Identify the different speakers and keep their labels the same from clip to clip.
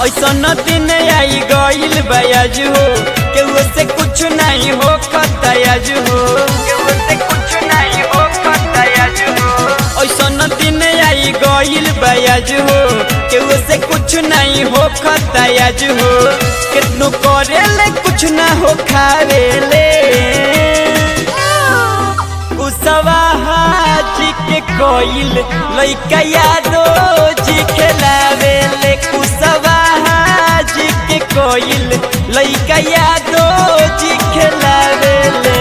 Speaker 1: ऐसन दिन आई गईल बयाज हो केहू से कुछ नहीं हो खतयाज हो केहू से कुछ नहीं हो खतयाज हो ऐसन दिन आई गईल बयाज हो केहू से कुछ नहीं हो खतयाज हो कितनो करेले कुछ ना हो खावेले कुसवा हाजी के कोइल लइका यादो जी खेलावेले कुसवा हाजी के कोइल लइका यादो जी खेलावेले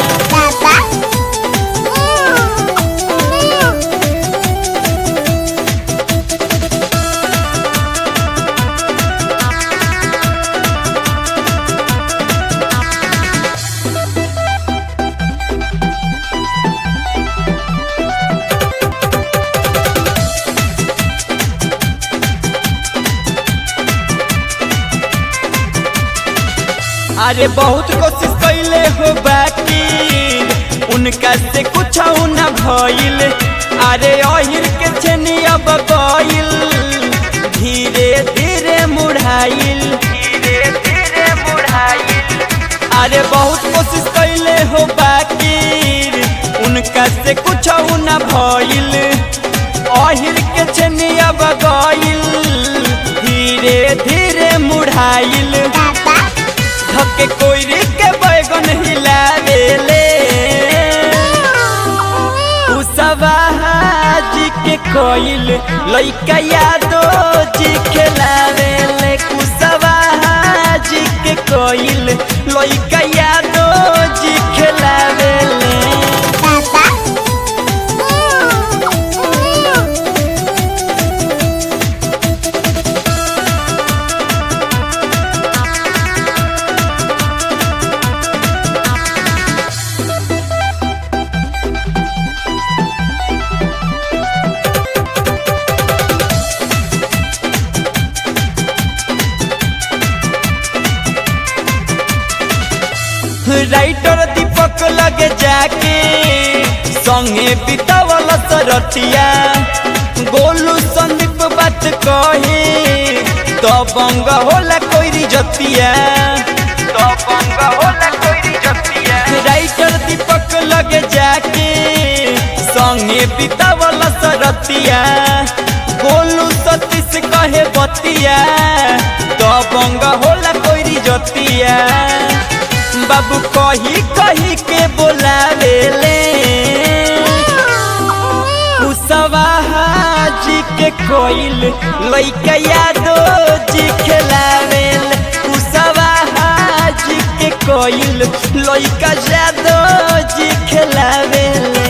Speaker 1: अरे बहुत कोशिश कैले हो बाकी उनका से कुछ न भइल अरे अहिर के छेनी अब गइल धीरे धीरे मुढ़ाइल धीरे धीरे मुढ़ाइल अरे बहुत कोशिश कैले हो बाकी उनका से कुछ न भइल अहिर के छेनी अब गइल धीरे धीरे मुढ़ाइल धक्के कोयरी के बैगन हिलावेले उसवा हाजी के कोइल लइका यादो जी खेलावेले कुसवा हाजी के कोइल लइका यादो जी खेलावेले राइटर दीपक लगे जाके संगे बितावल सरतिया गोलू संदीप बात कहे तो बंग होला कोई जतिया तो बंग होला कोई जतिया राइटर दीपक लगे जाके संगे बितावल सरतिया गोलू सतीश कहे बतिया तो बंग होला कोई जतिया बाबू कही कही के बोलावेले कुसवा हाजी के कोइल लइका यादो जी खेलावेले कुसवा हाजी के कोइल लइका यादो जी खेलावेले